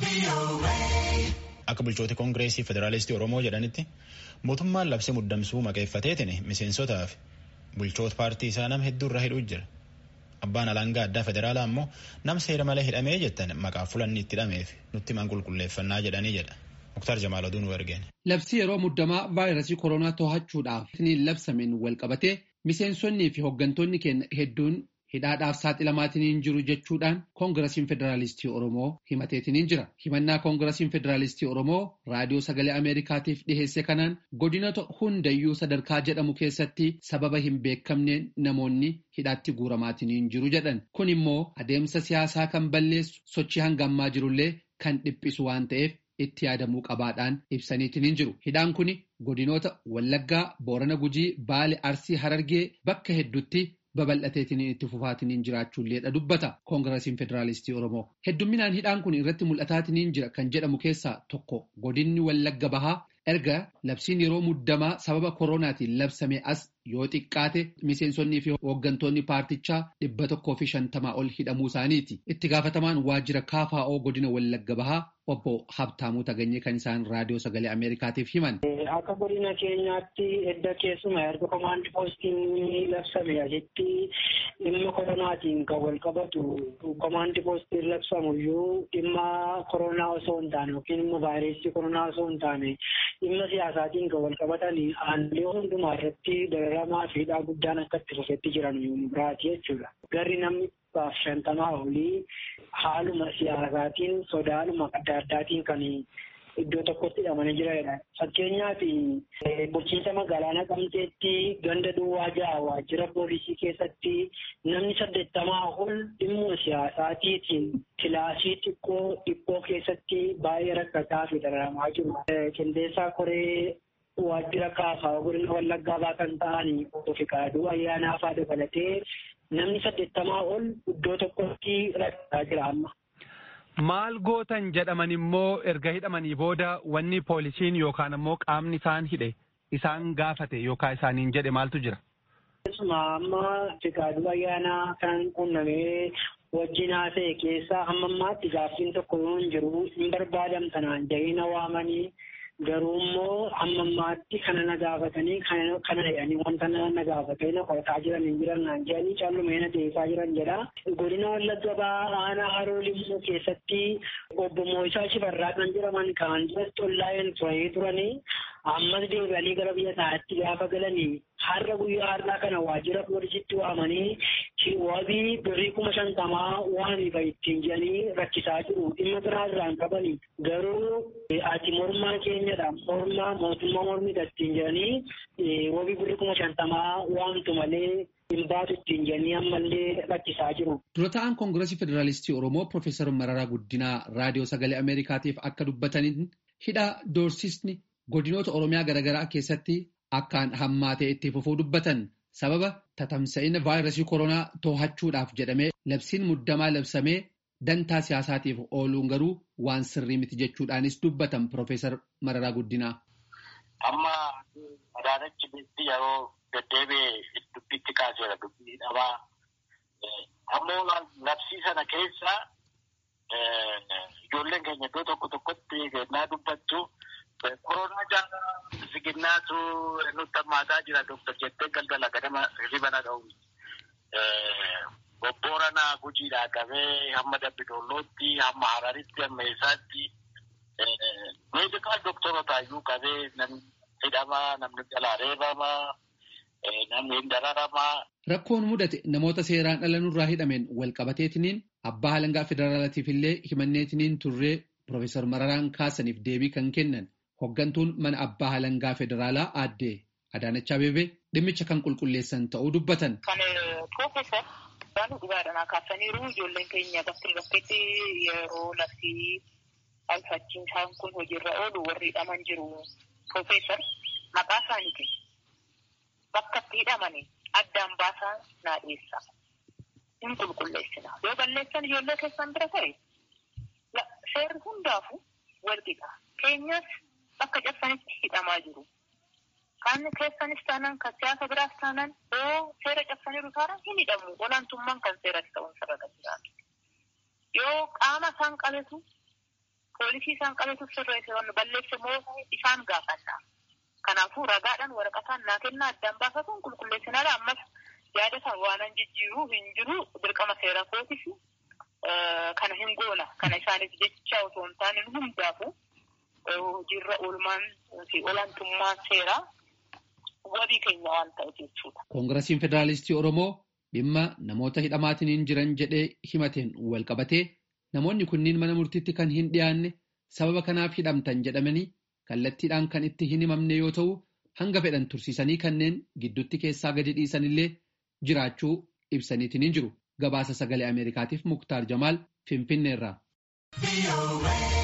Akka bulchoota koongireesii federaalistii Oromoo jedhanitti mootummaan labsii muddamsuu maqeeffateetiin miseensotaa fi bulchoota paartii isaa nama hedduu irraa hidhuu jira. Abbaan alangaa addaa federaalaa ammoo nama seera malee hidhamee jettan maqaa fulanni itti hidhameef nutti himan qulqulleeffannaa jedhanii jedha. Muktaar Jamaal oduu nu ergeen. Labsii yeroo muddamaa vaayirasii koronaa to'achuudhaaf labsameen wal qabatee miseensonnii fi hooggantoonni keenya hedduun hidhaadhaaf saaxilamaatiin jiru jechuudhaan koongirasiin federaalistii Oromoo himateetiin jira. Himannaa koongirasiin federaalistii Oromoo raadiyoo sagalee Ameerikaatiif dhiheesse kanaan godinoota hundayyuu sadarkaa jedhamu keessatti sababa hin beekamneen namoonni hidhaatti guuramaatiin jiru jedhan. Kun immoo adeemsa siyaasaa kan balleessu sochii hanga ammaa jirullee kan dhiphisu waan ta'eef itti yaadamuu qabaadhaan ibsaniitiin jiru. Hidhaan kun godinoota Wallaggaa, Boorana Gujii, Baale, Arsii, Harargee bakka hedduutti babal'ateetiin itti fufaatiin jiraachuulleedha dubbata koongirasiin federaalistii oromoo heddumminaan hidhaan kun irratti mul'ataatiin jira kan jedhamu keessaa tokko godinni wallagga bahaa erga labsiin yeroo muddamaa sababa koronaatiin labsame as yoo xiqqaate miseensonnii fi hooggantoonni paartichaa dhibba tokkoo fi shantamaa ol hidhamuu isaaniiti itti gaafatamaan waajjira kaafaa'oo godina wallagga bahaa obbo Habtaamuu Taganyee kan isaan raadiyoo sagalee Ameerikaatiif himan. Akka godina keenyaatti edda keessuma erga komaandi poostiin labsame asitti dhimma koronaatiin kan wal qabatu komaandi poostiin labsamuyyuu dhimma koronaa osoo hin taane yookiin immoo vaayirasii koronaa osoo hin taane dhimma siyaasaatiin kan wal qabatan aanaalee hundumaa irratti dararamaa fi hidhaa guddaan akka itti fufetti jiran biraati jechuudha. Garri namni baaf shantamaa olii haaluma siyaasaatiin sodaadhuma adda addaatiin kan iddoo tokkotti hidhamanii jiranidha. Fakkeenyaaf bulchiinsa magaalaa Naqamteetti ganda duwwaa ja'a waajjira poolisii keessatti namni saddeettamaa ol dhimma siyaasaatiitiin kilaasii xiqqoo dhiphoo keessatti baay'ee rakkataa fi dararamaa jiru. Qindeessaa koree waajjira kaafaa godina wallaggaa baa kan ta'an obbo Fiqaaduu ayyaanaa fa'aa dabalatee namni saddeettamaa ol iddoo tokkotti rakkataa jira amma. Maal gootan jedhaman immoo erga hidhamanii booda wanni poolisiin yookaan ammoo qaamni isaan hidhe isaan gaafate yookaan isaaniin jedhe maaltu jira? Keessumaa amma Fiqaaduu ayyaanaa kan qunnamee wajjin haasa'e keessaa hamma ammaatti gaaffiin tokko yoo hin jiru hin barbaadamtanaan jahina waamanii garuu immoo hamma ammaatti kana na gaafatanii kana jedhanii wanta na gaafatee na qorataa jiran hin jiran naan jedhanii callumee na deebisaa jiran jedha. Godina Wallagga Bahaa aanaa Haroo Limmuu keessatti obbo Mooyisaa Shifarraa kan jedhaman kaan duratti ollaa'een turanii turanii ammas deebi'anii gara biyya isaatti gaafa galanii har'a guyyaa har'aa kana waajjira poolisiitti waamanii wabii birrii kuma shantamaa waan ittiin jedhanii rakkisaa jiru dhimma biraa irraan qabanii garuu ati mormaa keenyadha mormaa mootummaa mormidha ittiin jedhanii wabii birrii kuma shantamaa waamtu malee hin baatu ittiin jedhanii ammallee rakkisaa jiru. Dura ta'an koongirasii federaalistii Oromoo Profeesar Mararaa Guddinaa raadiyoo sagalee Ameerikaatiif akka dubbataniin hidha doorsisni godinoota Oromiyaa garaagaraa keessatti akkaan hammaatee itti fufuu dubbatan sababa tatamsa'ina vaayirasii koronaa to'achuudhaaf jedhamee labsiin muddamaa labsamee dantaa siyaasaatiif ooluun garuu waan sirrii miti jechuudhaanis dubbatan Profeesar Mararaa Guddinaa. Amma Adaanachi Beetti yeroo deddeebi'ee dubbitti kaaseera dubbii dhabaa. Ammoo labsii sana keessa ijoolleen keenya iddoo tokko tokkotti kennaa dubbattu koronaa jaalala siginnaatu nutti hammaataa jira doktor jettee galgala ganama ribana dha'u. Bobboorana gujiidhaa qabee hamma dabbidollootti hamma hararitti hamma eessaatti meedikaal doktorootaayyuu qabee namni hidhamaa namni jalaa reebamaa namni hin dararamaa. Rakkoon mudate namoota seeraan ala nurraa hidhameen wal qabateetiniin abbaa halangaa federaalaatiif illee himanneetiniin turree Profeesar Mararaan kaasaniif deebii kan kennan hoggantuun mana abbaa halangaa federaalaa aaddee Adaanach Abeebee dhimmicha kan qulqulleessan ta'uu dubbatan. Kan Profeesar Baanuu Dhugaadhanaa kaasaniiru ijoolleen keenya bakka bakkeetti yeroo labsii alfachiin isaan kun hojiirra oolu warri hidhaman jiru. Profeesar maqaa isaaniiti. Bakka itti hidhamanii addaan baasaa naa dhiyeessa. Hin qulqulleessina. Yoo balleessan ijoollee keessan bira ta'e seerri hundaafu walqixa. Keenyas bakka cabsanitti hidhamaa jiru. Kan keessanis taanaan kan siyaasa biraas taanaan yoo seera cabsaniiru taanaan hin hidhamu. Olaantummaan kan seeratti ta'uun sarara jiraatu. Yoo qaama isaan qabetu poolisii isaan qabetu sirreesse wanni balleesse moo isaan gaafanna. Kanaafuu ragaadhaan waraqataan naa kennaa addaan baafatuun qulqulleessinaadha ammas yaada isaa waanan jijjiiruu hin jiru dirqama seera kootis kana hin goona kana isaaniif jecha osoo hin taane hundaafu hojiirra oolmaan fi olaantummaan seeraa wabii keenya waan ta'eef jechuudha. Koongirasiin Federaalistii Oromoo dhimma namoota hidhamaatiin jiran jedhee himateen wal qabatee namoonni kunniin mana murtiitti kan hin dhiyaanne sababa kanaaf hidhamtan jedhamanii kallattiidhaan kan itti hin himamne yoo ta'u hanga fedhan tursiisanii kanneen gidduutti keessaa gadi dhiisanillee jiraachuu ibsaniitiin hin jiru. Gabaasa sagalee Ameerikaatiif Muktaar Jamaal Finfinneerraa.